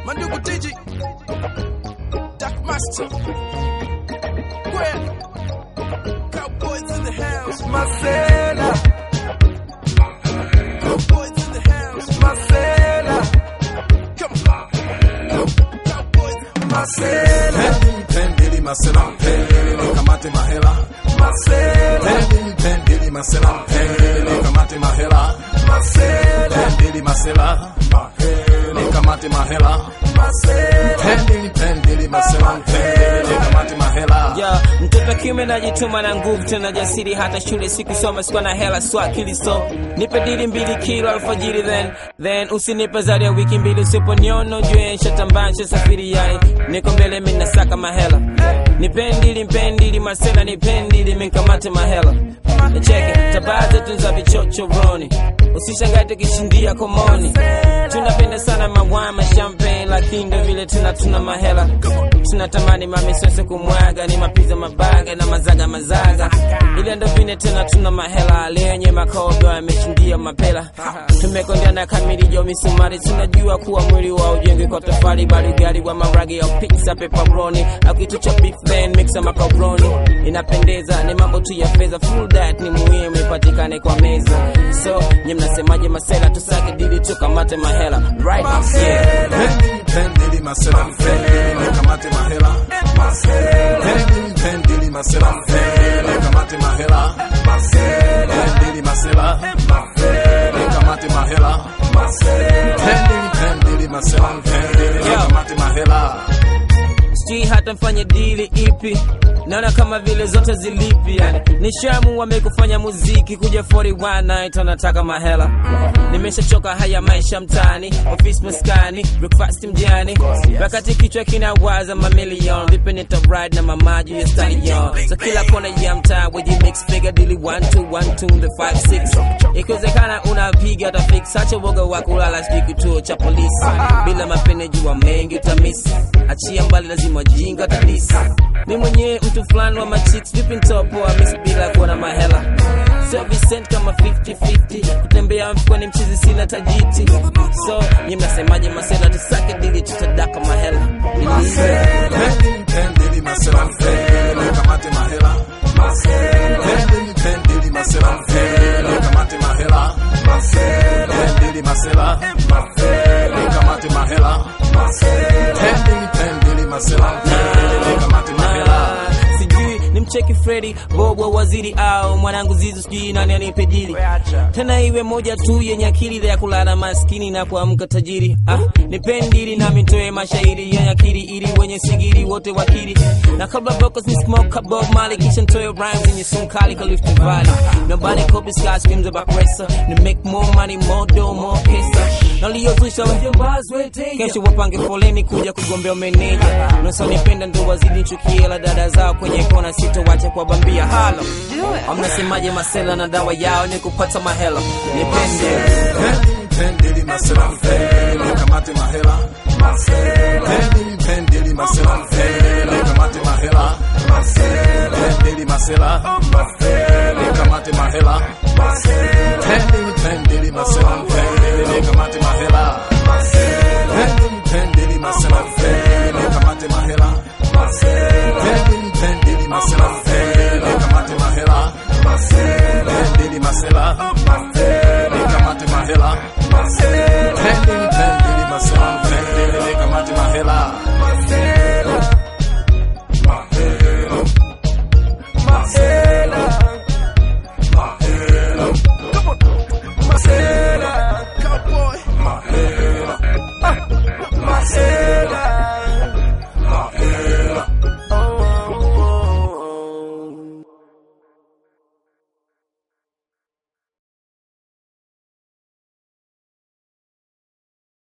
Mandugu Digi, Dark Master, Gwen, Cowboys in the house, Marcela, Cowboys in the house, Marcela, come on, Cowboys, Marcela, Pendili masela, pendili kamate mahela. Marcela, Pendili pendili masela, pendili kamate mahela. Marcela, Pendili masela, pendili kamate mahela. Marcela, Pendili pendili masela, pendili kamate mahela. Ya, mtoto kiume najituma na nguvu tena jasiri, hata shule sikusoma, sikuwa na hela sio akili, so nipe dili mbili kilo alfajiri, then then usinipe zaidi ya wiki mbili, usiponiona ujue nshatambaa nshasafiri, yani niko mbele mimi nasaka mahela, nipendili mpendili masela, nipendili minkamate mahela Cheke tabaa zetu za vichochoroni, usishangae tukishindia komoni. Tunapenda sana mawama champagne, lakini ndo vile tuna tuna mahela. Tunatamani mamisose kumwaga, ni mapiza mabaga na mazaga mazaga, ile ndo vile tena tuna mahela. Lenye makogo yameshindia mapela, tumekondea na kamili jo misumari. Tunajua kuwa mwili wa ujengi kwa tofali, bali ugali wa maragi au pizza pepperoni au kitu cha beef then mixa macaroni. Inapendeza, ni mambo tu ya fedha, full that ni muhimu ipatikane kwa meza. So nye mnasemaje masela, tusake dili tukamate mahela right? Yeah. Pendili pendili masela, pendili kamate mahela. Pendili pendili masela, pendili kamate mahela. Pendili masela, pendili kamate mahela. Pendili pendili masela, pendili kamate mahela. sijui hata mfanye dili ipi naona kama vile zote zilipi yani nishamu wamekufanya muziki kuja 41 night anataka mahela nimeshachoka haya maisha mtaani ofisi maskani breakfast mjani wakati kichwa kinawaza mamilion vipi nita ride na mamaji ya stallion so kila kona ya mtaa weji mix figure dili 1 2 1 2 the 5 6 ikiwezekana unapiga hata fix acha woga wa kulala sijui kituo cha polisi bila mapene jua mengi utamisi achia mbali lazima jinga tatisa mi mwenyewe mtu fulani wa machicks vipi ntopoa mis bila kuwa na mahela sio Vincent kama 50-50 kutembea mfukoni mchizi sina tajiti so nyi mnasemaje masela tusake dili tutadaka mahela Pendili pendili masela, pendili kamate mahela. Pendili pendili masela, pendili kamate mahela. Pendili masela, pendili kamate mahela. Pendili pendili masela, pendili kamate mahela. sijui ni mcheki Fredi Bobo waziri au mwanangu Zizu, sijui nani anipe dili tena, iwe moja tu yenye akili ya kulala maskini na kuamka tajiri. Ah, nipendili nami nitoe mashairi yenye akili ili wenye sigiri wote wakili, na kabla vocals ni smoke Bob Marley, kisha nitoe rhymes yenye sumu kali Clifton Valley. Nobody copy sky screams about pressure, to make more money, more dough, more pesa naliyozusha kesho wapange foleni kuja kugombea meneja nasonipenda ndo wazidi chukie la dada zao kwenye kona sitowacha kwa bambia halo amnasemaje masela na dawa yao ni kupata mahela nipende Pendili pendili masela, pendili kamate mahela. Pendili pendili masela, pendili kamate mahela. Pendili masela, pendili kamate mahela. Pendili pendili masela.